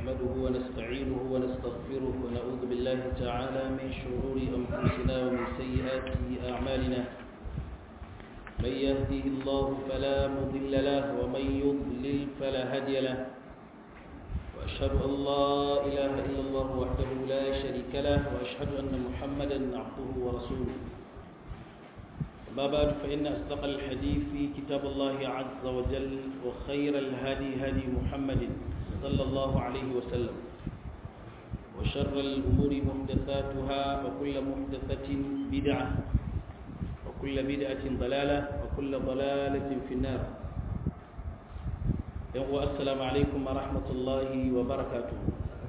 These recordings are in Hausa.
نحمده ونستعينه ونستغفره ونعوذ بالله تعالى من شرور أنفسنا ومن سيئات أعمالنا من يهده الله فلا مضل له ومن يضلل فلا هادي له وأشهد أن لا إله إلا الله وحده لا شريك له وأشهد أن محمدا عبده ورسوله أما بعد فإن أصدق الحديث في كتاب الله عز وجل وخير الهدي هدي محمد صلى الله عليه وسلم وشر الأمور محدثاتها وكل محدثة بدعة وكل بدعة ضلالة وكل ضلالة في النار السلام عليكم ورحمة الله وبركاته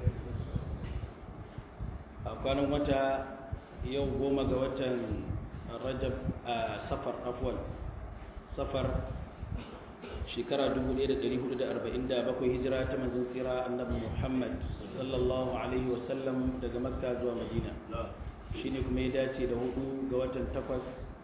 أكون متى يوم قوم rajab a safar afwan safar shekara 1447 hijira ta manzon tsira annabi muhammad sallallahu alaihi wasallam daga makka zuwa madina shine kuma ya dace da hudu ga watan takwas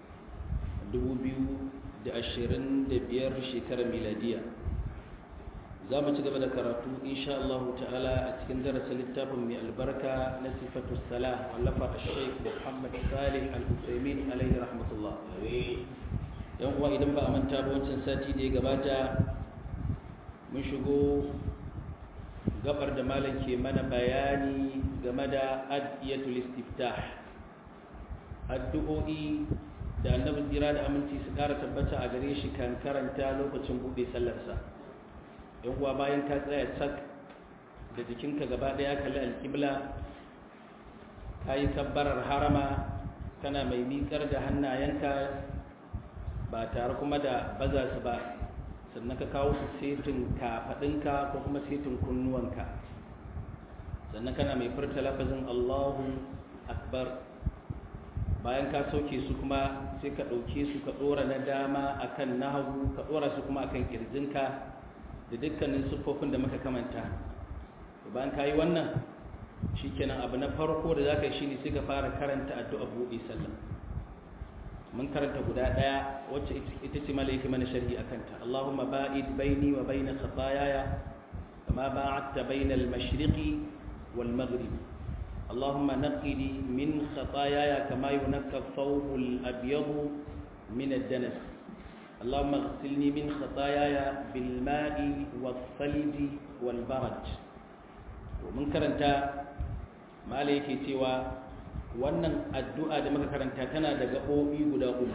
2025 shekarar miladiya za mu ci gaba da karatu insha Allah ta'ala a cikin darasin littafin mai albarka na sifatu salah wallafa a sheik muhammad salih al-usaimin alaihi rahmatullah yan uwa idan ba a manta ba wancan sati da ya gabata mun shigo gabar da malam ke mana bayani game da adiyatul istiftah addu'o'i da annabi tsira da aminci su kara tabbata a gare shi kan karanta lokacin buɗe sallarsa yan uwa bayan ka tsaya sak da jikinka gaba daya kalli alƙibla ka yi kabbarar harama kana mai miƙar da hannayenka ba tare kuma da baza su ba sannan ka kawo su setin kafaɗinka ko kuma setin kunnuwanka sannan kana mai furta lafazin allahu akbar bayan ka sauke su kuma sai ka ɗauke su ka ɗora na dama akan na hagu ka ɗora su kuma akan ƙirjinka da dukkanin siffofin da muka kamanta bayan ka yi wannan shi kenan abu na farko da za ka yi shi ne sai ka fara karanta addu'a buɗe sallah mun karanta guda ɗaya wacce ita ce malaiki mana sharhi a kanta allahumma ba'id baini wa baina khatayaya kama ba'adta baina al-mashriqi wal maghrib اللهم نقني من خطاياي كما ينقى الثوب الأبيض من الدنس اللهم اغسلني من خطاياي بالماء والثلج والبرد ومن karanta malai yake cewa wannan addu'a da muka karanta tana da gaɓoɓi guda uku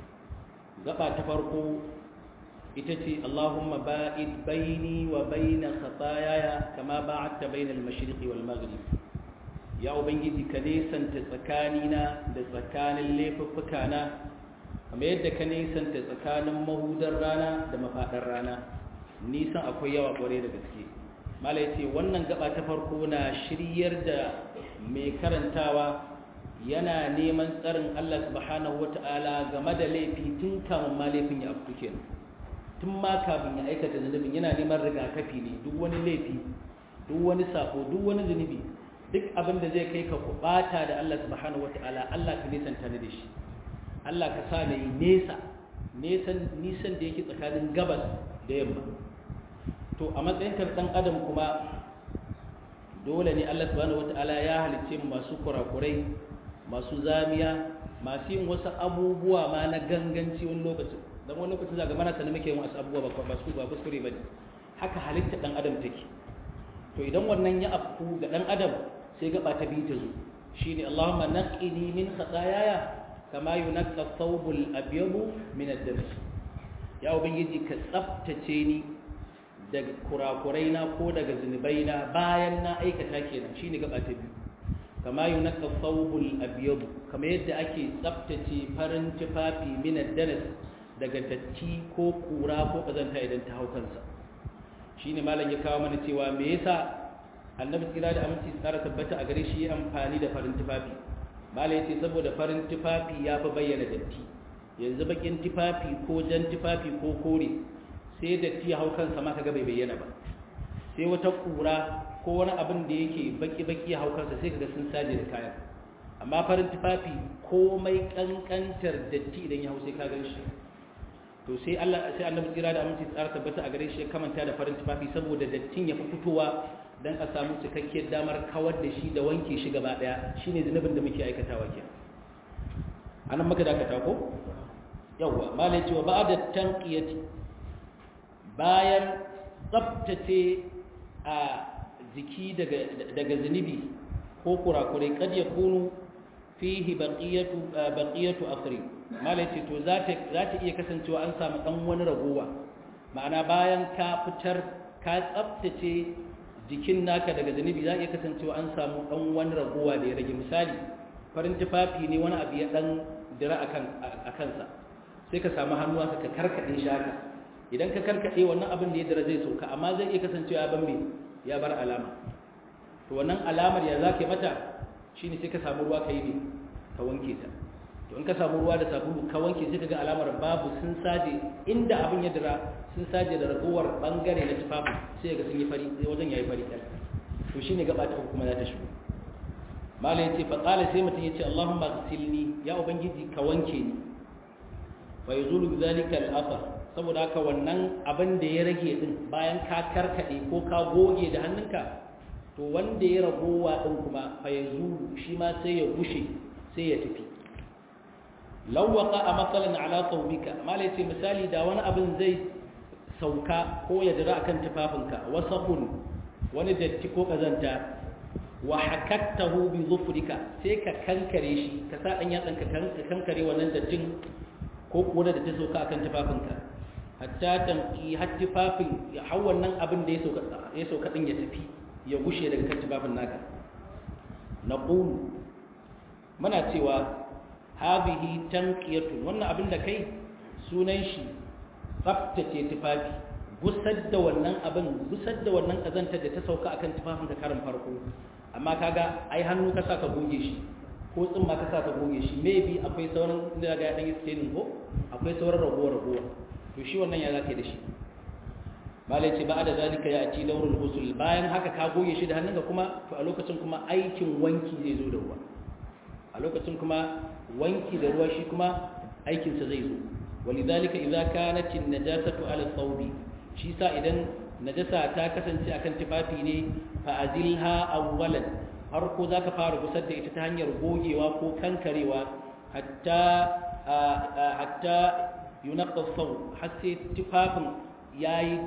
gaba ta farko ita ce Allahumma ba'id baini wa baina khataayaya kama ba'adta baina al-mashriqi wal maghrib ya ubangiji ka nesanta tsakanina da tsakanin laifuffukana kamar yadda ka nisanta tsakanin mahudar rana da mafaɗar rana nisan akwai yawa ƙware da gaske mala ya ce wannan gaba ta farko na shiryar da mai karantawa yana neman tsarin allah subhanahu wata'ala game da laifi tun kamun ma laifin ya afku kenan tun ma kafin ya aikata zunubin yana neman rigakafi ne duk wani laifi duk wani sako duk wani zunubi duk abin da zai kai ka kubata da allah subhanahu wata'ala allah ka nisanta ni da shi Allah ka sa na yi nesa nisan da yake tsakanin gabas da yamma to a matsayin dan adam kuma dole ne Allah subhanahu wata'ala ya halicce mu masu kurakurai masu zamiya masu yin wasu abubuwa ma na ganganci wani lokaci dan wani lokaci zaga mana sanin muke yin wasu abubuwa ba su ba kuskure bane haka halitta dan adam take to idan wannan ya afku ga dan adam sai gaba ta bi ta zo shine Allahumma naqini min khataayaya kama yunakka thawbul abyadu min ad-damas ya ubangiji ka tsaftace ni daga kurakurai na ko daga zunubaina bayan na aikata kenan shine gaba ta biyu kama yunakka thawbul abyadu kama yadda ake tsaftace farin tufafi min ad-damas daga datti ko kura ko kazanta idan ta hau kansa shine malam ya kawo mana cewa me yasa annabi tsira da aminci tsara tabbata a gare shi amfani da farin tufafi bala ya ce saboda farin tufafi ya fi bayyana datti yanzu bakin tufafi ko jan tufafi ko kore sai datti ya hau kansa ma kaga bai bayyana ba sai wata kura ko wani abin da yake baki-baki ya hau kansa sai kaga sun saje da kayan amma farin tufafi komai kankantar datti idan ya hau sai ka gan shi to sai Allah sai annabi tsira da aminci tsara tabbata a gare shi ya kamanta da farin tufafi saboda dattin ya fi fitowa dan a samu cikakkiyar damar kawar da shi da wanke shi gaba daya shine zunubin da muke aikatawa ke anan maka da ka ko yawa malai cewa ba'da tanqiyati bayan tsaftace a jiki daga daga zunubi ko kurakurai kad yakunu fihi baqiyatu baqiyatu akhri malai ce to za ta za ta iya kasancewa an samu dan wani ragowa ma'ana bayan ka fitar ka tsaftace jikin naka daga zunubi za iya kasancewa an samu dan wani ragowa da ya rage misali farin tufafi ne wani abu ya dan dira akan akansa sai ka samu hannuwa ka karkade shi haka idan ka karkade wannan abin da ya dira zai sauka amma zai iya kasancewa ya bambe ya bar alama to wannan alamar ya zaka mata shine sai ka samu ruwa ka yi ne ka wanke ta to in ka samu ruwa da sabulu ka wanke sai ka ga alamar babu sun saje inda abin ya dira sun saje da ragowar bangare na tufafin sai ga sun yi fari sai wajen yayi fari kai to shine gaba ta kuma za ta shigo malai yace fa qala sai mutum yace Allahumma ghsilni ya ubangiji ka wanke ni fa yazulu bidhalika al-athar saboda haka wannan abin da ya rage din bayan ka karkade ko ka goge da hannunka to wanda ya ragowa din kuma fa yazulu shi ma sai ya bushe sai ya tafi lawaka a matsalan ala thawbika malai ce misali da wani abin zai sauka ko ya jira akan tufafinka wasaqun wani datti ko kazanta wa hakattahu bi zufrika sai ka kankare shi ka sa dan yatsan ka kankare wannan dattin ko kuwa da ta sauka akan tufafinka hatta tanki har tufafin ya hau wannan abin da ya sauka ya sauka din ya tafi ya gushe daga kan tufafin naka naqulu muna cewa hadhihi tanqiyatun wannan abin da kai sunan shi tsaftace tufafi gusar da wannan abin gusar da wannan kazantar da ta sauka akan tufafin ka karin farko amma kaga ai hannu ka saka goge shi ko tsimma ka saka goge shi maybe akwai sauran da ga dan staining ko akwai sauran ragowa ragowa to shi wannan ya zaka da shi malai ce ba da zalika ya ci daurul ghusl bayan haka ka goge shi da hannunka kuma to a lokacin kuma aikin wanki zai zo da ruwa a lokacin kuma wanki da ruwa shi kuma aikinsa zai zo walidhalika idza kanat an-najasatu ala thawbi shi sa idan najasa ta kasance akan tufafi ne fa azilha awwalan har ko zaka fara gusar da ita ta hanyar gogewa ko kankarewa hatta hatta yunqqa thawb har sai tufafin yayi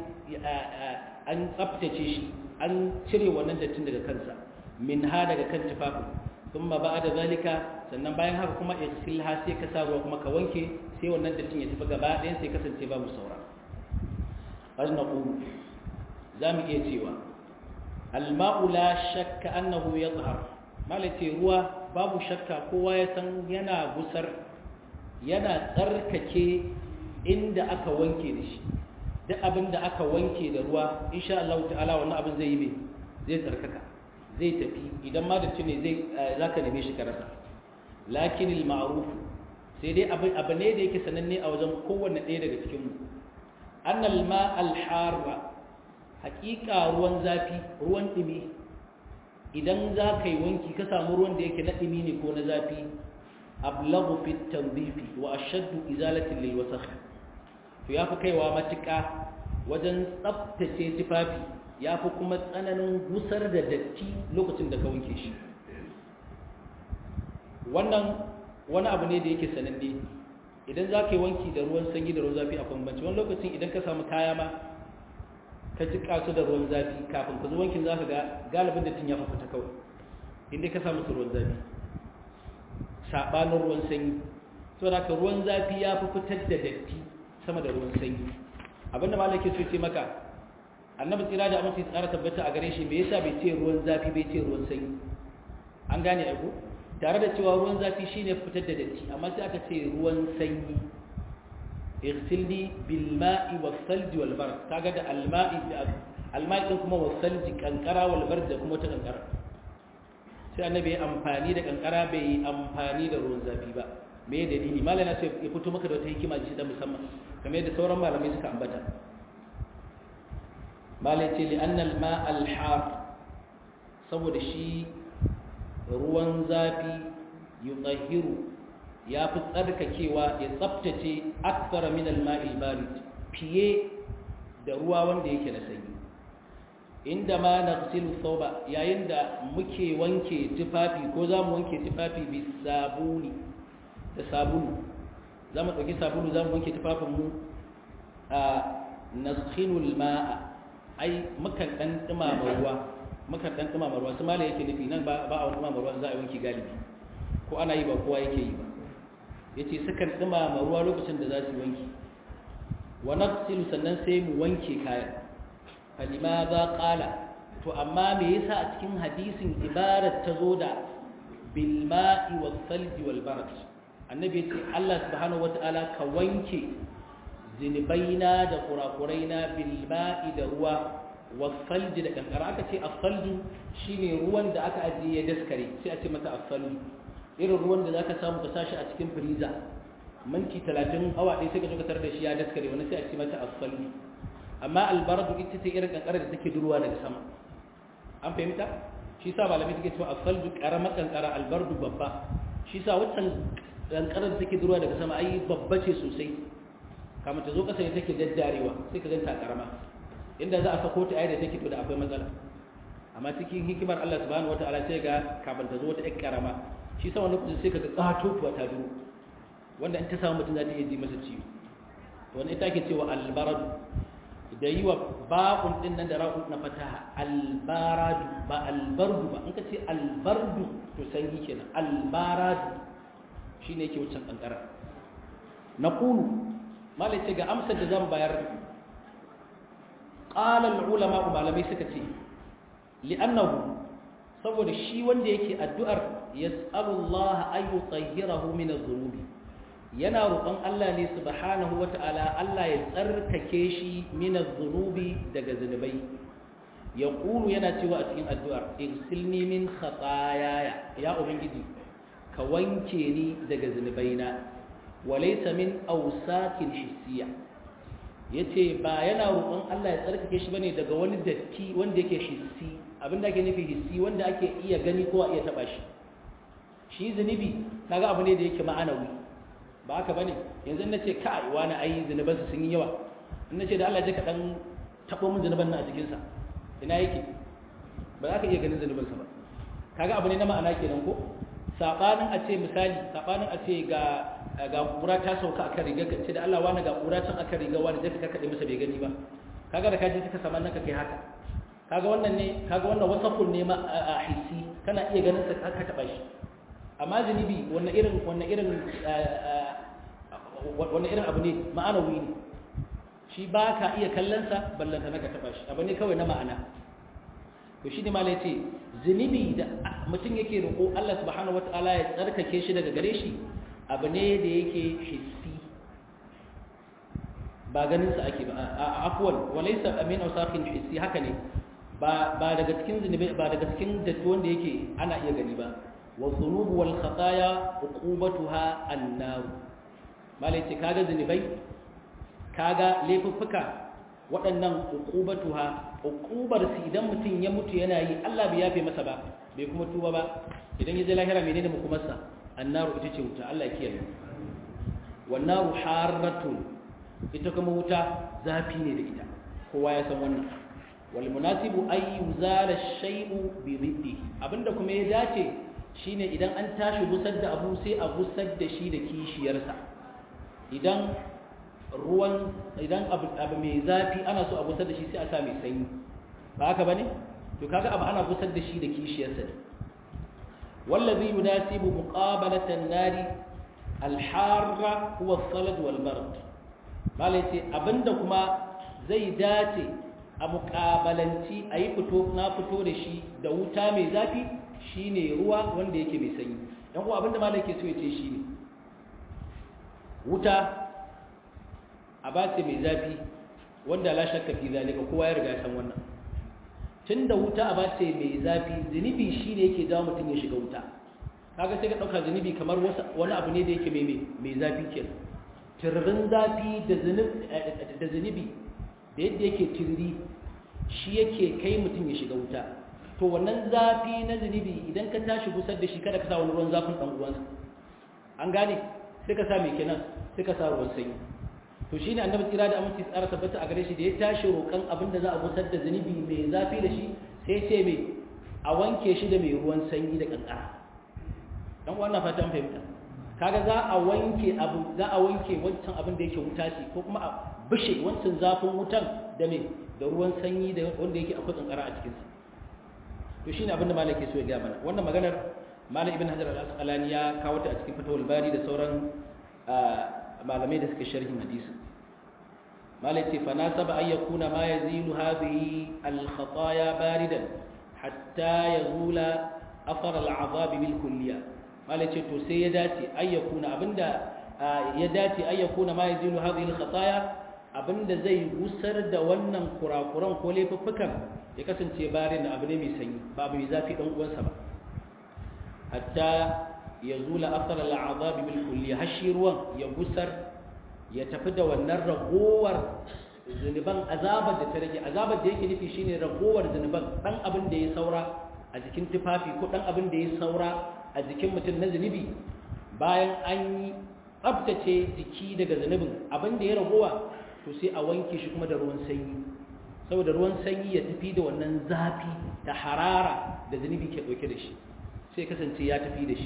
an tsaftace shi an cire wannan dattin daga kansa min ha daga kan tufafin ثم بعد ذلك sannan bayan haka kuma isilha sai ka sa ruwa kuma ka wanke sai wannan dattin ya tafi gaba ɗayan sai kasance babu saura qad naqulu zamu iya cewa alma'u la shakka annahu yadhhar malati ruwa babu shakka kowa ya san yana gusar yana tsarkake inda aka wanke da shi duk abin da aka wanke da ruwa insha Allah ta'ala wannan abin zai yi me zai tsarkaka zai tafi idan ma da ne zai zaka neme shi ka rasa lakin al-ma'ruf sai dai abu abu ne da yake sananne a wajen kowanne ɗaya daga cikin mu annal ma al-harra haƙiƙa ruwan zafi ruwan dumi idan za ka yi wanki ka samu ruwan da yake na dumi ne ko na zafi ablagu fi tanzifi wa ashaddu izalatin lil wasakh to yafi kaiwa matuƙa wajen tsaftace tufafi ya fi kuma tsananin gusar da datti lokacin da ka wanke shi wannan wani abu ne da yake sananne idan za ka yi wanki da ruwan sanyi da ruwan zafi a bambanci wani lokacin idan ka samu kaya ma ka ji kasu da ruwan zafi kafin ka zo wankin za ka ga galibin dattin ya fafata kawai inda ka samu su ruwan zafi saɓanin ruwan sanyi so da ka ruwan zafi ya fi fitar da datti sama da ruwan sanyi abinda malaki so ce maka annabi tsira da amince tsara tabbata a gare shi me yasa bai ce ruwan zafi bai ce ruwan sanyi an gane aiko tare da cewa ruwan zafi shine fitar da datti amma sai aka ce ruwan sanyi igsilni bil ma'i was salji wal bard kaga da al ma'i al ma'i din kuma was salji kankara wal bard da kuma ta kankara sai annabi ya amfani da kankara bai yi amfani da ruwan zafi ba me dalili malama sai ya fito maka da wata hikima ce ta musamman kamar yadda sauran malamai suka ambata malai ce li'annal ma'al har saboda shi ruwan zafi yutahhiru ya fi tsarkakewa ya tsaftace akthara min al-ma'il barid fiye da ruwa wanda yake na sanyi inda ma naghsilu thawba yayin da muke wanke tufafi ko za mu wanke tufafi bi sabuni da sabulu za mu ɗauki sabulu za mu wanke tufafinmu a naskhinul ma'a ai mukan ɗan ɗumama ruwa mukan ɗan ɗumama ruwa su mala yake nufi nan ba a wani ɗumama ruwa za a wanke galibi ko ana yi ba kowa yake yi ba ya ce sukan ɗumama ruwa lokacin da za su wanki wa nafsilu sannan sai mu wanke kayan falima za ƙala to amma me yasa a cikin hadisin ibarat ta zo da bilma'i wal salji wal barat annabi ya ce Allah subhanahu wata'ala ka wanke zinubaina da kurakuraina bilma'i da ruwa wasalji da kankara aka ce asalju shine ruwan da aka ajiye ya daskare sai a ce mata asalju irin ruwan da zaka samu ka sashi a cikin firiza minti 30 awa ɗaya sai ka zo ka tarar da shi ya daskare wani sai a ce mata asalju amma albaradu ita ce irin kankara da take durwa daga sama an fahimta shi sa malamai suke cewa asalju karamar kankara albardu babba shi sa waccan kankarar da take durwa daga sama ai babba ce sosai kamar ta zo kasa ne take daddarewa sai ka ganta karama inda za a sako ta ayyada take to da akwai matsala amma cikin hikimar Allah subhanahu wataala sai ga kafin ta zo wata ƴar karama shi sa wani lokacin sai ka ga katotuwa ta duro wanda in ta samu mutum za ta iya ji masa ciwo to wani ita ake cewa albaradu da yi wa ba'un din nan da ra'un na fataha albaradu ba albardu ba in ka ce albardu to sanyi kenan albaradu shine yake wucin kankara na kulu malai ce ga amsar da zan bayar ƙalar ulama malamai suka ce li'annahu saboda shi wanda yake addu'ar ya tsalullah ayu tsahirahu min zunubi yana roƙon Allah ne subhanahu wa ta'ala Allah ya tsarkake shi min zunubi daga zunubai ya ƙulu yana cewa a cikin addu'ar irsilni min khatayaya ya ubangiji ka wanke ni daga zunubaina walaita min ausakin hissiya yace ba yana roƙon Allah ya tsarkake shi bane daga wani datti wanda yake hissi abinda ake nufi hissi wanda ake iya gani ko iya taba shi shi zunubi kaga abu ne da yake ma'anawi ba haka bane yanzu nace kai wani ai zunuban su sun yi yawa in nace da Allah ya ka dan tabo min zunuban nan a cikin sa ina yake ba za ka iya ganin zunuban sa ba kaga abu ne na ma'ana kenan ko sabanin a ce misali sabanin a ce ga ga kura ta sauka akan riga ka ce da Allah wani ga kura can akan riga wani zai ka kade masa bai gani ba kaga da kaji ka saman nan ka kai haka kaga wannan ne kaga wannan wasafun ne ma a hissi kana iya ganin sa ka taba shi amma zunubi wannan irin wannan irin wannan irin abu ne ma'anawi ne shi ba ka iya kallon sa ballanta na ka taba shi abu ne kawai na ma'ana to shi ne ma ce zunubi da mutum yake roƙo Allah subhanahu wataala ya tsarkake shi daga gare shi abu ne da yake hissi ba ganin sa ake ba afwan walaysa amin awsaqin hissi haka ne ba ba daga cikin zunubi ba daga cikin datti wanda yake ana iya gani ba wa dhunub wal khataya uqubatuha an-nar malai ce kaga zunubai kaga laifuffuka waɗannan uqubatuha uqubar su idan mutum ya mutu yana yi Allah bai yafe masa ba bai kuma tuba ba idan ya je lahira menene makumarsa annaru ita ce wuta Allah ya kiyaye wannaru harratun ita kuma wuta zafi ne da ita kowa ya san wannan wal munasibu ay yuzala shay'u bi riddi abinda kuma ya dace shine idan an tashi gusar da abu sai a gusar da shi da kishiyarsa idan ruwan idan abu, abu mai zafi ana so a gusar da shi sai a sa mai sanyi ba haka bane to kaga abu ana gusar da shi da kishiyarsa ne wallazi yunasibu muqabalatan nari alharra huwa as-salad wal bard malai ce abinda kuma zai dace a muƙabalanci a yi fito na fito da shi da wuta mai zafi shine ruwa wanda yake mai sanyi don kuwa abinda malai ke so ya ce shi ne wuta a ba ce mai zafi wanda la shakka fi zalika kowa ya riga san wannan tunda wuta a ba ce mai zafi zunubi shine yake jawo mutum ya shiga wuta kaga sai ka dauka zunubi kamar wani abu ne da yake mai mai zafi kenan tirrin zafi da zunubi da zunubi da yadda yake tirri shi yake kai mutum ya shiga wuta to wannan zafi na zunubi idan ka tashi gusar da shi kada ka sa wani ruwan zafin dan uwansa an gane sai ka sa mai kenan sai ka sa ruwan sanyi to shine annabi tsira da aminci tsara tabbata a gare shi da ya tashi roƙan abin da za a gusar da zunubi mai zafi da shi sai ce mai a wanke shi da mai ruwan sanyi da kankara dan wannan fatan fahimta kaga za a wanke abu za a wanke wancan abin da yake wuta ce ko kuma a bishe wancan zafin wutan da me da ruwan sanyi da wanda yake akwai kankara a cikin sa to shine abin da malaki so ya ga mana wannan maganar malam ibn hajar al-asqalani ya kawo ta a cikin fatawul bari da sauran malamai da suke sharhin hadisi malai ce fa nasaba ay yakuna ma yazilu hadhihi al-khataya baridan hatta yazula afar al-azab bil kulliyah malai ce to sai ya dace ayyakuna abinda ya dace ayyakuna ma yazilu hadhihi al-khataya abinda zai gusar da wannan kurakuran ko laifuffukan ya kasance barin abu ne mai sanyi ba mai zafi dan uwansa ba hatta yazula athar al-azab bil kulli hashi ruwan ya gusar ya tafi da wannan ragowar zunuban azabar da ta rage azabar da yake nufi shine ragowar zunuban dan abin da ya saura a jikin tufafi ko dan abin da ya saura a jikin mutum na zunubi bayan an yi tsabtace jiki daga zunubin abin da ya ragowa to sai a wanke shi kuma da ruwan sanyi saboda ruwan sanyi ya tafi da wannan zafi da harara da zunubi ke dauke da shi sai kasance ya tafi da shi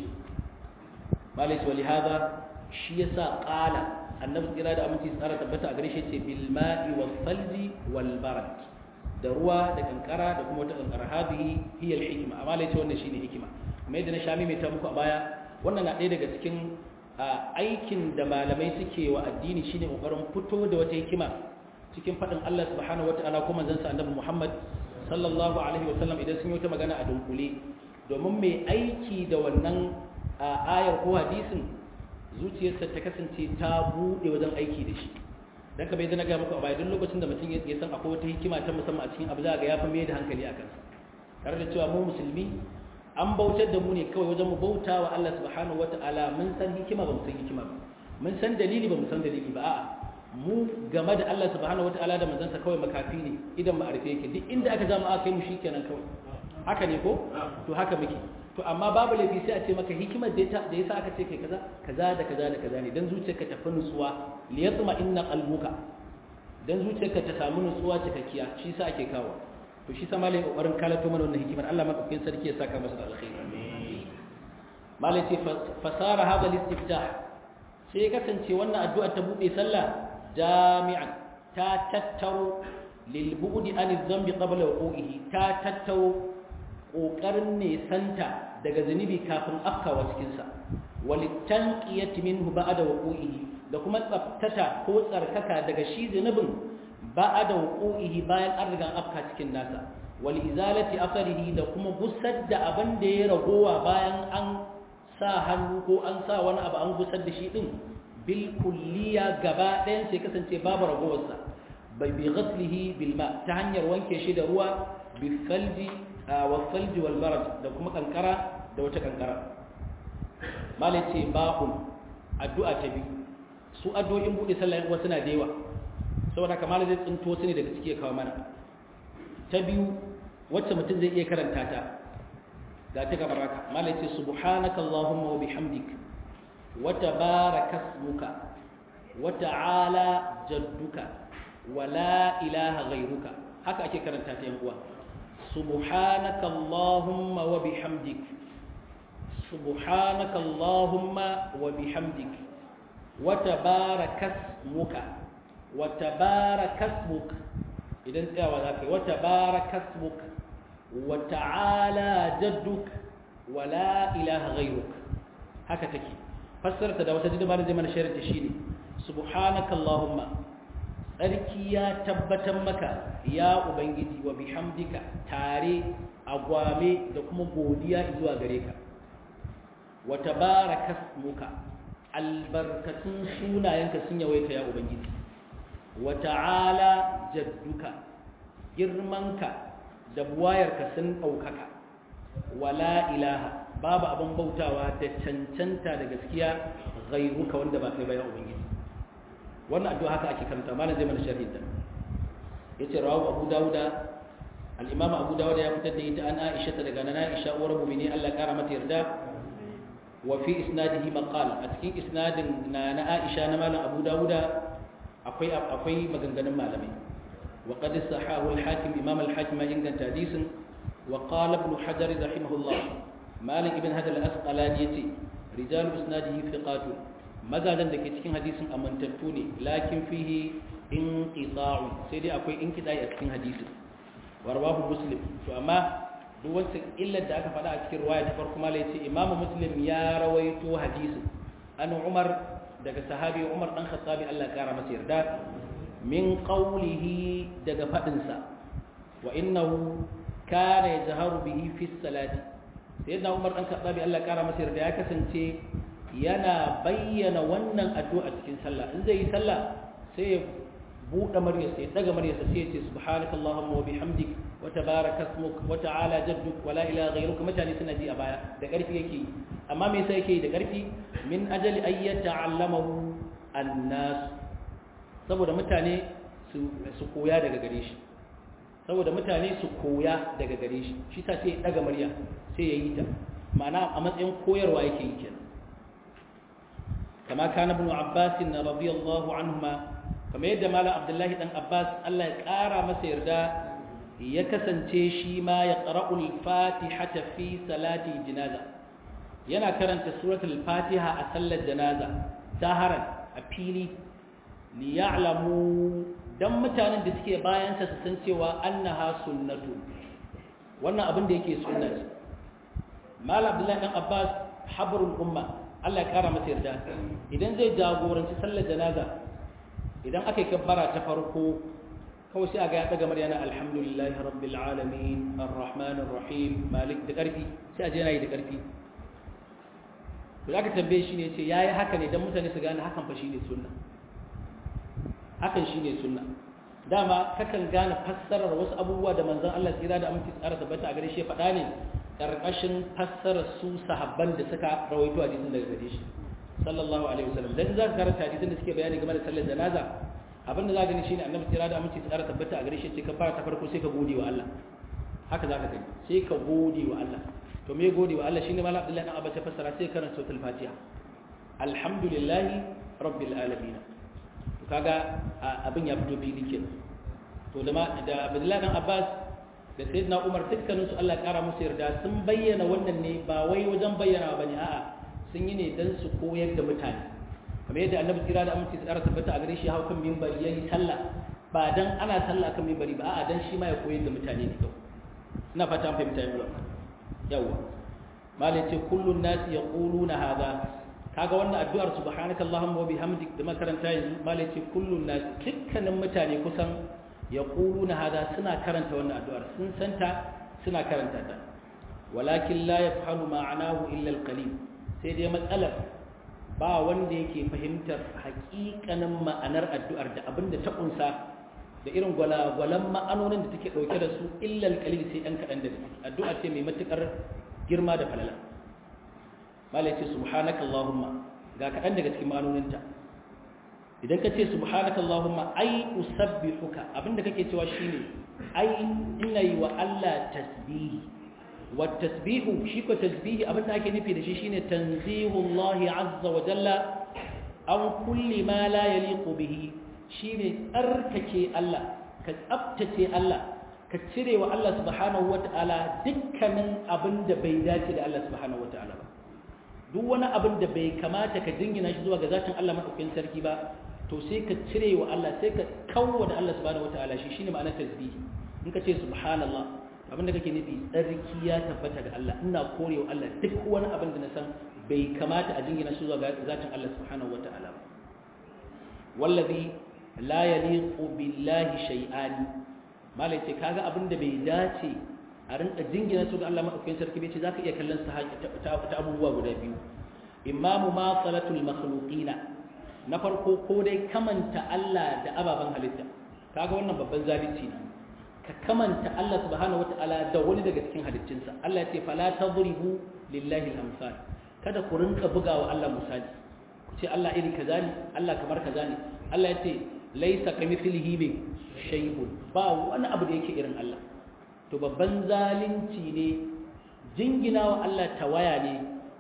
malai wali hada shi yasa qala annabi tsira da aminci tsara tabbata a gare shi ce bil ma'i wal falji wal barad da ruwa da kankara da kuma wata kankara hadihi hiya al hikma amma lai ce wannan shine hikima kuma yadda na shami mai ta muku a baya wannan na ɗaya daga cikin aikin da malamai suke wa addini shine kokarin fito da wata hikima cikin faɗin Allah subhanahu wataala kuma manzon sa annabi Muhammad sallallahu alaihi wasallam idan sun yi wata magana a dunkule domin mai aiki da wannan ayar ko hadisin zuciyarsa ta kasance ta buɗe wajen aiki da shi dan ka bai zana ga muku a baya duk lokacin da mutum ya san akwai wata hikima ta musamman a cikin abu za ga ya fi mai da hankali a kansa tare da cewa mu musulmi an bautar da mu ne kawai wajen mu bauta wa Allah subhanahu wata'ala mun san hikima ba mu san hikima ba mun san dalili ba mu san dalili ba a'a mu game da Allah subhanahu wata'ala da manzansa kawai makafi ne idan ma'arife yake duk inda aka zama aka yi mu shikenan kawai haka ne ko to haka muke to amma babu laifi sai a ce maka hikimar da da yasa aka ce kai kaza kaza da kaza da kaza ne dan zuciyarka ta fi nutsuwa li yatma inna qalbuka dan zuciyarka ta samu nutsuwa cikakkiya shi yasa ake kawo to shi sa malai kokarin kalato mana wannan hikimar Allah madaukakin sarki ya saka masa da alkhairi malai ce fasara hada listiftah sai ya kasance wannan addu'a ta bude sallah jami'an ta tattaro lil bu'di an dhanbi qabla wuqu'ihi ta tattaro kokarin ne santa daga zunubi kafin afkawa cikin sa walitanqiyati minhu ba'da wuqu'ihi da kuma tsaftata ko tsarkaka daga shi zunubin ba'da wuqu'ihi bayan an riga afka cikin nasa wal izalati atharihi da kuma gusar da abin da ya ragowa bayan an sa hannu ko an sa wani abu an gusar da shi din bil kulliya gaba ɗayan sai kasance babu ragowar sa bai bi ghaslihi bil ma ta hanyar wanke shi da ruwa bi falji wa falji wal barad da kuma kankara da wata kankara malai ce ba'un addu'a ta biyu su addu'o'in bude sallah wasu na da yawa saboda kamar zai tsinto su ne daga ciki kawo mana ta biyu wacce mutum zai iya karanta ta ga ta gabar haka malai ce subhanaka allahumma wa bihamdik wa tabaraka ismuka wa ta'ala jadduka wa la ilaha ghayruka haka ake karanta ta yan uwa subhanaka allahumma wa bihamdik subhanaka allahumma wa bihamdik wa tabaraka ismuka وتبارك اسمك إذا انت وذاك وتبارك اسمك وتعالى جدك ولا إله غيرك هكا تكي فسرت ده وتجد ما زي ما نشرت شيني سبحانك اللهم tsarki ya tabbatar maka ya ubangiji wa bihamdika tare agwame da kuma godiya zuwa gare ka wa tabarakasmuka albarkatun sunayenka sun yawaita ya ubangiji wa ta'ala jadduka girmanka da buwayarka sun ɗaukaka wala ilaha babu abin bautawa da cancanta da gaskiya ghairuka wanda ba kai ba ya ubangiji wannan addu'a haka ake karanta malam zai mana sharhi ta yace rawahu abu dauda al-imam abu dauda ya fitar da ita an aisha ta daga nana aisha uwar mu'mini Allah kara mata yarda wa fi isnadihi maqal a cikin isnadin na na Aisha na malam Abu Dawuda akwai akwai maganganun malamai wa qad sahahu al-hakim imam al-hakim inganta hadisin wa qala ibn hajar rahimahullah malik ibn hajar al-asqalani yace rijal isnadihi thiqatu mazajan da ke cikin hadisin amantattu ne lakin fihi inqita'un sai dai akwai inqita'i a cikin hadisin warwahu muslim to amma duk wacce illar da aka faɗa a cikin ruwaya ta farko mala yace imamu muslim ya rawaito hadisin an umar daga sahabi umar dan khattabi Allah kara masa yarda min qawlihi daga fadin sa wa innahu kana yajharu bihi fi salati sayyidina umar dan khattabi Allah kara masa yarda ya kasance yana bayyana wannan addu'a cikin sallah in zai yi sallah sai ya buɗe maryarsa ya daga maryarsa sai ya ce subhanakallahumma wa bihamdik wa tabaraka ismuk wa ta'ala jadduk wa la ilaha ghayruka mutane suna ji a baya da ƙarfi yake amma me yasa yake da ƙarfi min ajali ay yata'allamahu an-nas saboda mutane su su koya daga gare shi saboda mutane su koya daga gare shi shi sa sai ya daga murya sai ya yi ta ma'ana a matsayin koyarwa yake yi kenan kama kana ibn abbas radiyallahu anhuma kamar yadda malam abdullahi dan abbas allah ya kara masa yarda ya kasance shi ma ya qara'ul fatihata fi salati janaza yana karanta suratul fatiha a sallar janaza zaharan a fili li ya'lamu dan mutanen da suke bayan sa su san cewa annaha sunnatu wannan abin da yake sunna ce malam abdullahi dan abbas habrul umma Allah ya kara masa yarda idan zai jagoranci sallar janaza idan aka yi kabbara ta farko kawai sai a ga ya daga maryana alhamdulillahi rabbil alamin arrahmanir rahim malik da karfi sai a je yana yi da karfi to aka tambaye shi ne ce yayi haka ne dan mutane su gane hakan fa shine sunna hakan shine sunna dama kakan gane fassarar wasu abubuwa da manzon Allah tsira da aminci tsara tabbata a gare shi faɗa ne karkashin fassarar su sahabban da suka rawaito hadisin daga gare shi sallallahu alaihi wasallam dan za ka karanta hadisin da suke bayani game da sallar janaza abinda za ka gani shine annabi tsira da aminci tsara tabbata a gare shi ce ka fara ta farko sai ka gode wa Allah haka za ka gani sai ka gode wa Allah to me gode wa Allah shine malam Abdullahi dan Abbas ya fassara sai karanta suratul Fatiha alhamdulillahi rabbil alamin to kaga abin ya fito fili kenan to da da Abdullahi dan Abbas da sayyidina Umar dukkaninsu Allah kara musu yarda sun bayyana wannan ne ba wai wajen bayyana bane a'a sun yi ne don su koyar da mutane kamar yadda annabi tsira da aminci tsara tabbata a gare shi hau kan mimbari yayi sallah ba dan ana sallah kan mimbari ba a'a dan shi ma ya koyar da mutane ne kawai ina fata an fahimta yau yawa malai ce kullun nasi yaquluna hadha kaga wannan addu'ar subhanaka allahumma wa bihamdik da makaranta yanzu malai ce kullun nasi dukkanin mutane kusan yaquluna hadha suna karanta wannan addu'ar sun santa suna karanta ta walakin la yafhamu ma'anahu illa al-qalil sai dai matsalar ba wanda yake fahimtar hakikanin ma'anar addu'ar da abin da ta kunsa da irin gwalagwalan ma'anonin da take ɗauke da su illal kalil sai ɗan kaɗan da addu'a ce mai matuƙar girma da falala malai ce subhanaka allahumma ga kaɗan daga cikin ma'anoninta idan ka ce subhanaka allahumma ai usabbihuka abinda kake cewa shine ai ina yi wa Allah tasbihi والتسبيح شيكو تسبيح أبدا أكي نفي دشي شيني تنزيه الله عز وجل عن كل ما لا يليق به شيني أرككي الله كأبتكي الله كتسري والله سبحانه وتعالى دكا من أبند بيداتي لله سبحانه وتعالى duk wani abin da bai kamata ka jingina shi zuwa ga zatin Allah madaukakin sarki ba to sai ka cire wa Allah sai ka kawo da Allah subhanahu wataala shi shine ma'anar tasbihi in ka ce subhanallah abinda kake nufi tsarki ya tabbata ga Allah ina korewa Allah duk wani abin da na san bai kamata a jingina su zuwa zatin Allah subhanahu wata'ala ba wallazi la yaliqu billahi shay'an malai ce kaga abin da bai dace a rinka jingina su ga Allah madaukakin sarki bai ce zaka iya kallon sa ta abubuwa guda biyu imamu ma salatul makhluqina na farko ko dai kamanta Allah da ababen halitta kaga wannan babban zalunci ne ka kamanta Allah subhanahu wata'ala da wani daga cikin halittinsa Allah ya ce fala tadribu lillahi al-amsal kada ku rinka bugawa Allah misali ku ce Allah iri kaza ne Allah kamar kaza ne Allah ya ce laisa kamithlihi bi shay'un ba wani abu da yake irin Allah to babban zalunci ne jingina wa Allah tawaya ne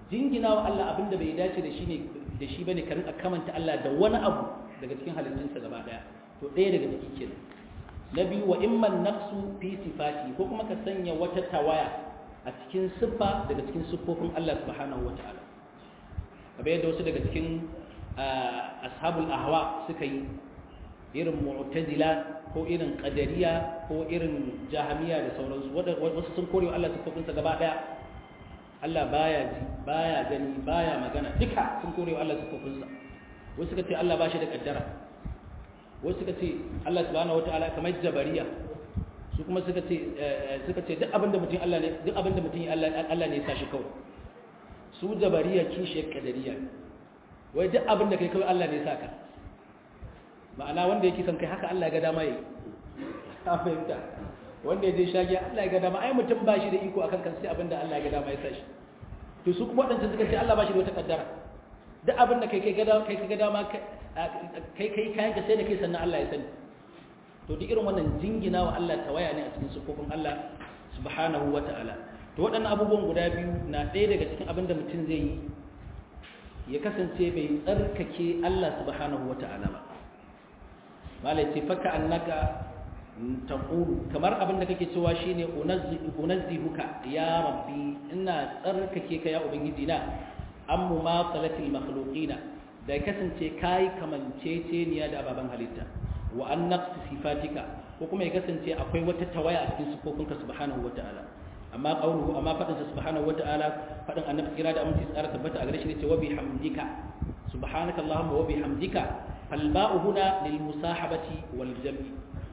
jingina wa Allah abin da bai dace da shi ne da shi bane ka rinka kamanta Allah da wani abu daga cikin halittunsa gaba daya to ɗaya daga ciki kenan na biyu wa imman nafsu fi sifati ko kuma ka sanya wata tawaya a cikin siffa daga cikin siffofin Allah subhanahu wataala kamar yadda wasu daga cikin ashabul ahwa suka yi irin mu'tazila ko irin qadariya ko irin jahamiya da sauransu wasu sun kore Allah siffofinsa gaba daya Allah baya ji baya gani baya magana duka sun kore Allah siffofinsa wasu suka ce Allah ba shi da kaddara wasu suka ce Allah subhanahu wataala kamar jabariya su kuma suka ce suka ce duk abinda mutum Allah ne duk abinda mutum Allah Allah ne ya sa shi kawai su jabariya kishi kadariya wai duk abinda kai kawai Allah ne ya saka ma'ana wanda yake son kai haka Allah ya ga dama yi ka fahimta wanda ya je shagi Allah ya ga dama ai mutum ba shi da iko akan kan sai abinda Allah ya ga dama ya sa shi to su kuma wadancan suka ce Allah ba shi da wata kaddara duk abinda kai kai ga dama kai ga dama kai kai kayan ka sai da kai sannan Allah ya sani to duk irin wannan jingina wa Allah tawaya ne a cikin sufofin Allah subhanahu wata'ala to waɗannan abubuwan guda biyu na ɗaya daga cikin abin da mutum zai yi ya kasance bai tsarkake Allah subhanahu wata'ala ba malai ce faka annaka taqulu kamar abin da kake cewa shine unazzihuka ya rabbi ina tsarkake ka ya ubangiji na ammu ma salatil makhluqina da ya kasance kayi kamanceceniya da ababen halitta wa an naqsi sifatika ko kuma ya kasance akwai wata tawaya a cikin sifofinka subhanahu wata'ala amma qawluhu amma fadin sa subhanahu wata'ala fadin annabi kira da aminci tsara tabbata a gare shi ne ce wa bihamdika subhanaka allahumma wa bihamdika fal ba'u huna lil musahabati wal jam'i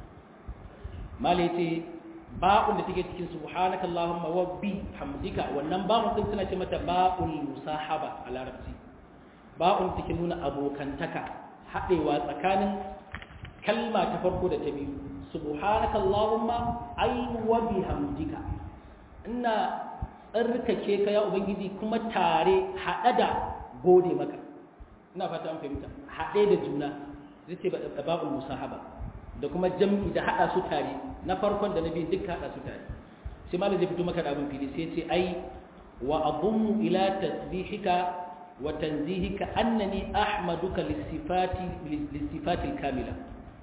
malai ce ba'un da take cikin subhanaka allahumma wa bihamdika wannan ba'un din suna ce mata ba'ul musahaba a larabci ba'un take nuna abokantaka haɗewa tsakanin kalma ta farko da ta biyu subhanaka allahumma ay wa bihamdika ina tsarkake ka ya ubangiji kuma tare haɗe da gode maka ina fata an fahimta haɗe da juna zai ce ba'ul musahaba da kuma jam'i da haɗa su tare na farkon da na biyu duka haɗa su tare sai malam zai fito maka da abin fili sai ce ai wa adummu ila tasbihika وتنزيهك أنني أحمدك للصفات للصفات الكاملة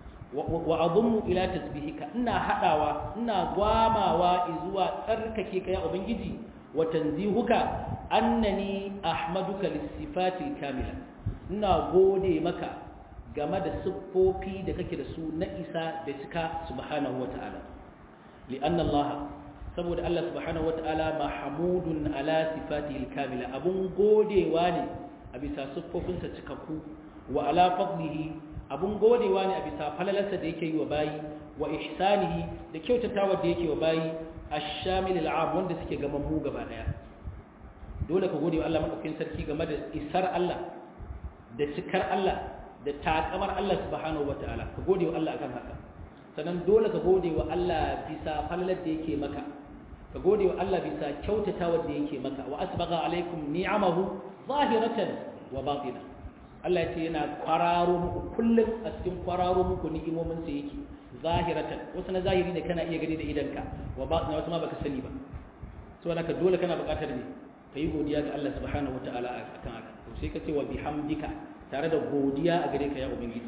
وأضم إلى تسبيحك إنا حداوا إنا غواما وإزوا تركك يا أبنجي وتنزيهك أنني أحمدك للصفات الكاملة إنا غودي مكا game da siffofi da kake da su na isa da cika subhanahu wa ta'ala li'anna Allah saboda Allah subhanahu wata'ala mahmudun ala sifatihi kamila abun godewa ne a bisa siffofinsa cikakku wa ala fadlihi abun godewa ne a bisa falalarsa da yake yi wa bayi wa ihsanihi da kyautatawa da yake wa bayi ash-shamil al'am wanda suke gaban mu gaba daya dole ka gode wa Allah madaukakin sarki game da isar Allah da cikar Allah da takamar Allah subhanahu wata'ala ka gode wa Allah akan haka sannan dole ka gode wa Allah bisa falalar da yake maka ka gode wa Allah bisa kyautatawa da yake maka wa asbaga alaikum ni'amahu zahiratan wa batina Allah yace yana kwararo muku kullum a cikin kwararo muku ni'imomin sa yake zahiratan wasu na zahiri ne kana iya gani da idanka wa batina wasu ma baka sani ba so naka dole kana buƙatar ne kai godiya ga Allah subhanahu wataala akan haka to sai ka ce wa bihamdika tare da godiya a gare ka ya ubangiji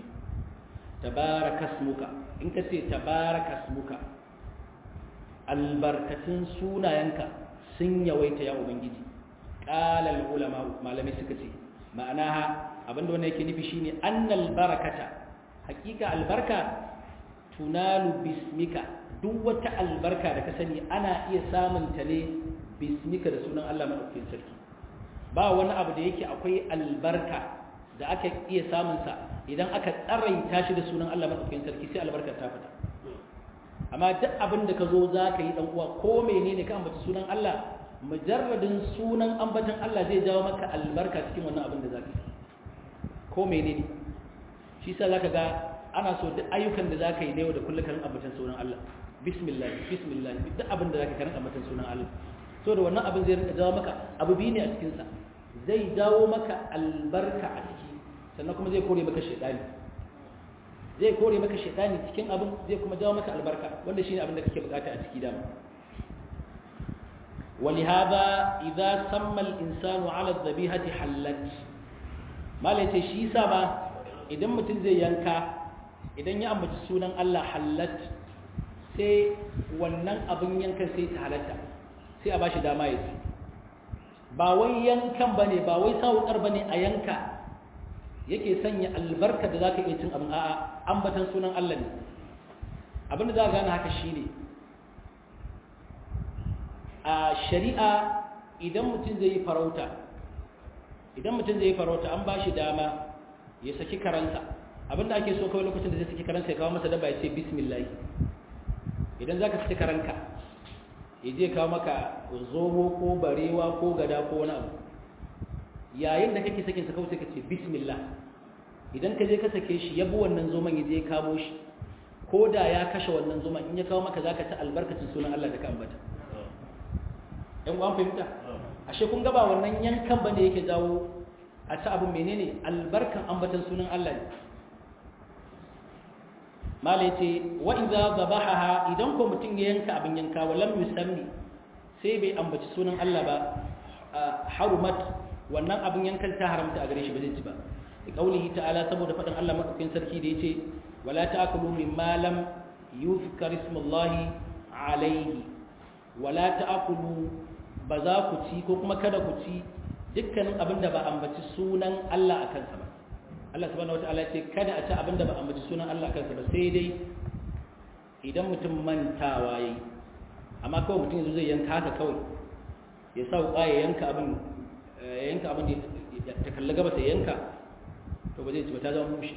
tabarakasmuka in ka ce tabarakasmuka albarkatun sunayenka sun yawaita ya ubangiji qalal ulama malamai suka ce ma'ana abinda wannan yake nufi shine annal barakata hakika albarka tunalu bismika duk wata albarka da ka sani ana iya samun ta ne bismika da sunan Allah madaukakin sarki ba wani abu da yake akwai albarka da aka iya samun sa idan aka tsaraita shi da sunan Allah madaukakin sarki sai albarkar ta fita amma duk abin da ka zo za ka yi dan uwa ko menene ka ambaci sunan Allah mujarradin sunan ambatan Allah zai jawo maka albarka cikin wannan abin da za ka yi ko menene shi sa za ka ga ana so duk ayyukan da za ka yi da yau da kullum kan ambatan sunan Allah bismillah bismillah duk abin da za ka karin ambatan sunan Allah so da wannan abin zai rinka jawo maka abu biyu ne a cikinsa zai jawo maka albarka a ciki sannan kuma zai kore maka shaidani zai kore maka shaitani cikin abin zai kuma jawo maka albarka wanda shine abin da kake bukata a ciki dama ولهذا إذا سمى الإنسان على الذبيحة حلت ما ليتي شي سبا idan mutum zai yanka idan ya ambaci sunan Allah hallat sai wannan abin yankan sai ta halatta sai a bashi dama ya ci ba wai yankan bane ba wai sawukar bane a yanka yake sanya albarka da zaka iya cin abin a'a ambatan sunan Allah ne abin da za ka gane haka shine a shari'a idan mutum zai yi farauta idan mutum zai yi farauta an ba shi dama ya saki karansa abinda ake so kawai lokacin da zai saki karansa ya kawo masa daba ya ce bismillah idan za ka saki karanka ya je kawo maka zomo ko barewa ko gada ko wani abu yayin da kake sakin sa kawai sai ka ce bismillah idan ka je ka sake shi ya bi wannan zoman ya je ya kamo shi ko da ya kashe wannan zoman in ya kawo maka za ka ci albarkacin sunan Allah da ka ambata yan uwan fahimta ashe kun gaba wannan yankan bane yake jawo a ci abin menene albarkan ambatan sunan Allah ne mala yace wa idza zabahaha idan ko mutum ya yanka abin yanka wa lam yusammi sai bai ambaci sunan Allah ba harumat wannan abin yankan ta haramta a gare shi ba zai ci ba da kaulihi ta'ala saboda faɗin Allah madaukakin sarki da yace wala ta'kulu mimma lam yuzkar ismullahi alayhi wala ta'kulu ba za ku ci ko kuma kada ku ci dukkanin abin da ba ambaci sunan Allah a kansa ba Allah subhanahu wataala ce kada a ci abin da ba ambaci sunan Allah a kansa ba sai dai idan mutum mantawa yayi amma kawai mutum yanzu zai yanka haka kawai ya sa wuƙa ya yanka abin ya yanka abin da ta kalli gaba sai yanka to ba zai ci ba ta zama mushi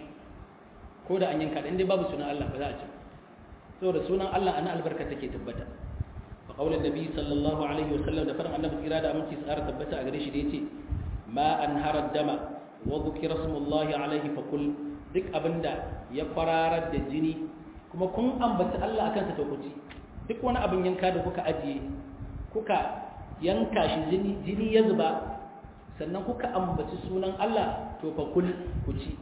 ko da an yanka da inda babu sunan Allah ba za a ci saboda sunan Allah ana albarka take tabbata قول النبي صلى الله عليه وسلم da farin annabi kira da aminci tsara tabbata a gare shi da yace ma anhara dama wa dhukira smullahi alaihi fa kul duk abinda ya fararar da jini kuma kun ambaci Allah akan sa to ku ci duk wani abin yanka da kuka ajiye kuka yanka shi jini jini ya zuba sannan kuka ambaci sunan Allah to fa kul ku ci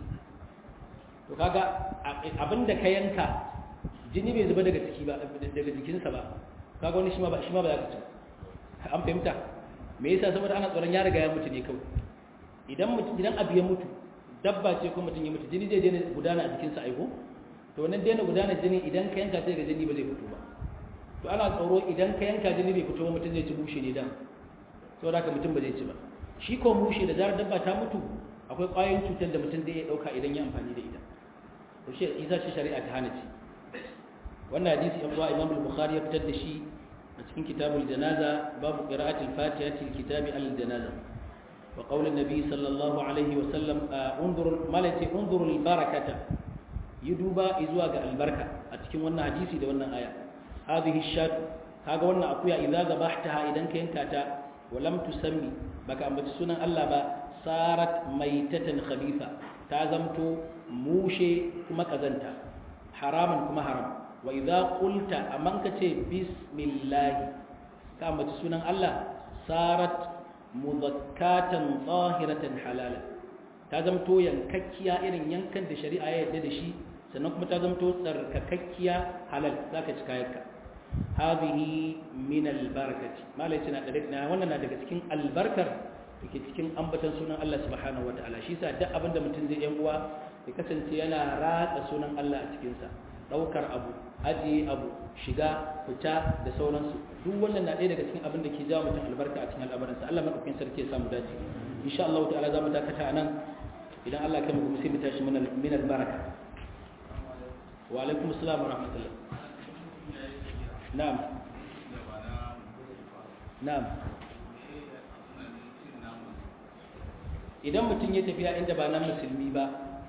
to kaga abinda ka yanka jini bai zuba daga ciki ba daga jikinsa ba kaga wani shi ma ba shi ma ba za ka ci an fahimta me yasa saboda ana tsoron ya riga ya mutu ne kawai idan mutum idan abu ya mutu dabba ce ko mutum ya mutu jini zai daina gudana a jikinsa aiko to wannan daina gudana jini idan ka yanka sai ga jini ba zai fito ba to ana tsoro idan ka yanka jini bai fito ba mutum zai ci bushe ne dan saboda haka mutum ba zai ci ba shi ko mushe da zarar dabba ta mutu akwai ƙwayoyin cutar da mutum zai iya ɗauka idan ya amfani da ita to shi isa ce shari'a ta hana ci wannan hadisi yan uwa imam al-bukhari ya fitar da shi a cikin kitabul janaza babu qira'atil fatiha til kitabi al-janaza wa qawl an-nabi sallallahu alaihi wa sallam unzur malati unzur al-barakata yuduba izuwa ga albarka a cikin wannan hadisi da wannan aya hadhihi shat kaga wannan akuya idza zabahtaha idan ka yanka ta wa lam tusammi baka ambaci sunan Allah ba sarat maitatan khabitha ta zamto mushe kuma kazanta haraman kuma haram wa idza qulta amman kace bismillah ka ambaci sunan Allah sarat mudakkatan zahiratan halala ta zamto yankakkiya irin yankan da shari'a ya yarda da shi sannan kuma ta zamto tsarkakakkiya halal zaka ci kayanka hadhihi min albarakati malai tana da na wannan na daga cikin albarkar dake cikin ambatan sunan Allah subhanahu wataala shi yasa duk abinda mutum zai yan uwa ya kasance yana ratsa sunan Allah a cikin sa daukar abu ajiye abu shiga fita da sauransu duk wannan na ɗaya daga cikin abin da ke jawo mutum albarka a cikin al'amuransa Allah madaukakin sarki ya samu dace insha Allah ta'ala za mu dakata nan idan Allah ya kai mu sai mu tashi min albaraka wa alaikum assalam wa rahmatullah na'am na'am idan mutum ya tafiya inda ba nan musulmi ba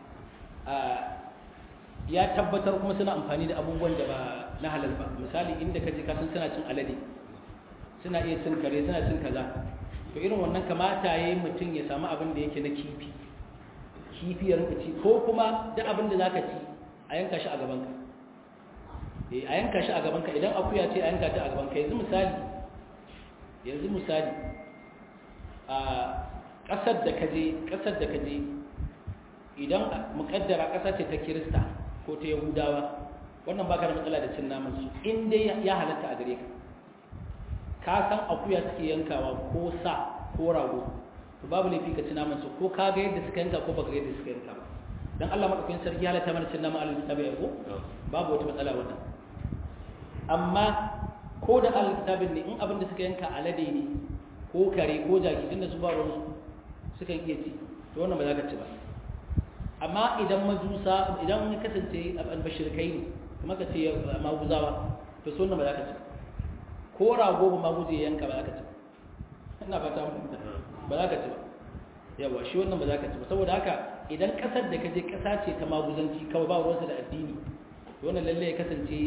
ya tabbatar kuma suna amfani da abubuwan da ba na halal ba misali inda kaje ka san suna cin alade suna iya cin kare suna cin kaza to irin wannan kamata yayi mutum ya samu abin da yake na kifi kifi ya rinka ci ko kuma duk abin da zaka ci a yanka shi a gaban ka eh a yanka shi a gaban ka idan akuya ce a yanka ta a gaban ka yanzu misali yanzu misali a kasar da kaje kasar da kaje idan mukaddara kasa ce ta kirista ko ta yahudawa wannan baka da matsala da cin naman su in dai ya halatta a gare ka ka san akuya suke yankawa ko sa ko rago to babu laifi ka ci naman su ko ka ga yadda suka yanka ko baka ga yadda suka yanka ba dan Allah madaukakin sarki halatta mana cin naman al-kitabi ya ko babu wata matsala wannan amma ko da al-kitabin ne in abin da suka yanka alade ne ko kare ko jaki tunda su ba ruwan suka iya ci to wannan ba za ka ci ba amma idan majusa idan ya kasance albashirkai ne kuma ka ce maguzawa to so wannan ba za ka ci ko rago ba maguje yanka ba za ka ci ina fata mutunta ba za ka ci ba yawa shi wannan ba za ka ci ba saboda haka idan kasar da ka je kasa ce ta maguzanci kawai ba ruwansa da addini to wannan lalle ya kasance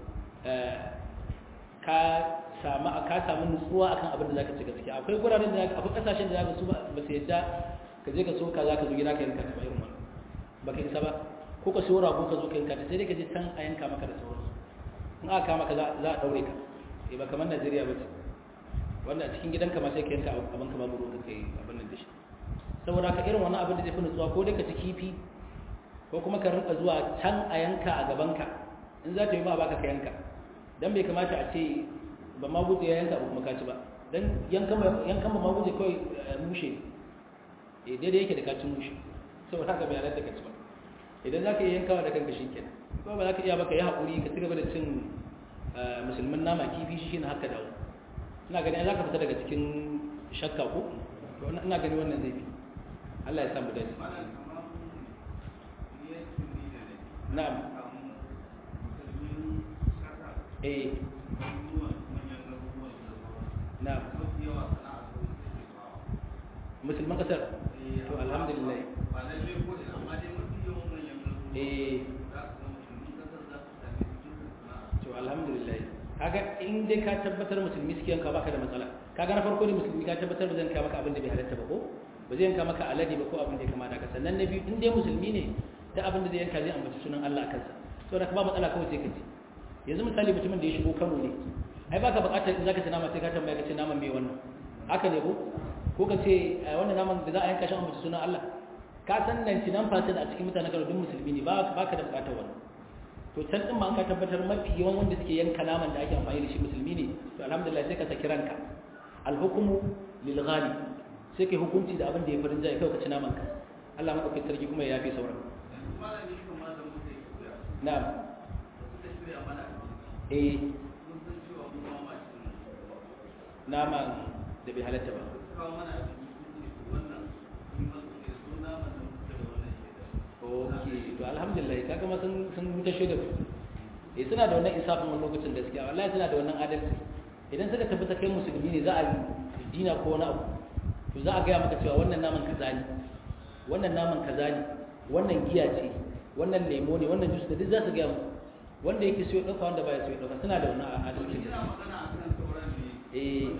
ka samu ka samu nutsuwa akan abin da zaka ci gaskiya akwai guraren da akwai kasashen da zaka su ba su yadda ka je ka so ka zaka zo gida ka yanka ta irin wannan baka isa ba ko ka siyo rago ka zo ka yanka ta sai dai ka je can a yanka maka da sauransu in aka kama ka za a daure ka eh ba kamar Najeriya ba ce wanda a cikin gidanka ma sai ka yanka abin ka babu ruwan kai abin nan da shi saboda ka irin wannan abin da zai fi nutsuwa ko dai ka ci kifi ko kuma ka rinka zuwa can a yanka a gaban ka in za ta yi ma baka ka yanka dan bai kamata a ce ba ma guje ya yanka ba kuma ka ci ba dan yankan yankan ba ma guje kawai mushe eh daidai yake da ka ci mushe saboda haka bai halatta ka ci ba idan za ka iya yankawa da kanka shi kenan ko ba za ka iya baka yi haƙuri ka cigaba da cin musulmin nama kifi shi ne haka dawo ina gani za ka fita daga cikin shakka ko to ina gani wannan zai fi Allah ya samu dace na'am eh na'am musulman kasar to alhamdulillah eh to alhamdulillah kaga in dai ka tabbatar musulmi suke yanka baka da matsala kaga na farko ne musulmi ka tabbatar ba zan yanka maka abin da bai halatta ba ko ba zai yanka maka alade ba ko abin da ya kamata ka sannan na biyu in dai musulmi ne da abin da zai yanka zai ambaci sunan Allah a kansa saboda ka ba matsala kawai sai ka ci yanzu misali mutumin da ya shigo Kano ne ai baka bukatar in zaka ci nama sai ka tambaya ka ce naman me wannan haka ne ko ko ka ce wannan naman da za a yanka shi ambaci sunan Allah ka san nan cinan fasin a cikin mutanen Kano duk musulmi ne ba ka da bukatar wannan to can din ma an ka tabbatar mafi yawan wanda suke yanka naman da ake amfani da shi musulmi ne to alhamdulillah sai ka saki ranka alhukmu lil ghali sai kai hukunci da abin da ya farin jai kai ka ci naman ka Allah madaukakin sarki kuma ya yafi sauran na'am eh naman da bai halatta ba ok to alhamdulillah kaga ma sun sun wuce shaidar eh suna da wannan isafin wani lokacin gaskiya wallahi suna da wannan adalci idan suka tabbata kai musulmi ne za a yi dina ko wani abu to za a gaya maka cewa wannan naman kaza ne wannan naman kaza ne wannan giya ce wannan lemo ne wannan jus da duk za su gaya muku wanda yake so ya dauka wanda baya so ya dauka suna da wannan adalci eh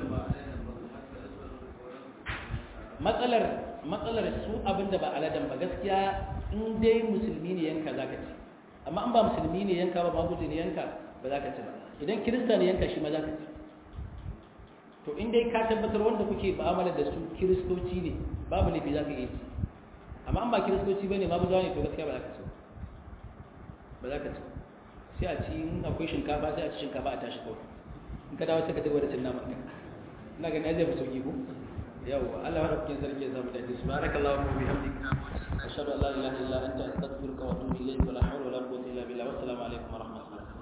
matsalar matsalar su abin da ba aladan ba gaskiya in dai musulmi ne yanka za ka ci amma an ba musulmi ne yanka ba maguji ne yanka ba za ka ci ba idan kirista ne yanka shi ma za ka ci to in dai ka tabbatar wanda kuke ba'amala da su kiristoci ne babu laifi za ka iya ci amma an ba kiristoci ba ne maguzawa ne to gaskiya ba za ka ci ba za ka ci sai a ci in akwai shinkafa sai a ci shinkafa a tashi kawai in ka dawo sai ka ci da cin naman ka ina ganin ya zai fi sauki ko yawwa Allah ya rabkin sarki ya samu dace subhanakallahu wa bihamdika ashhadu an la ilaha illa anta astaghfiruka wa atubu ilayk wa la hawla wa la quwwata illa billah wa assalamu alaikum wa rahmatullahi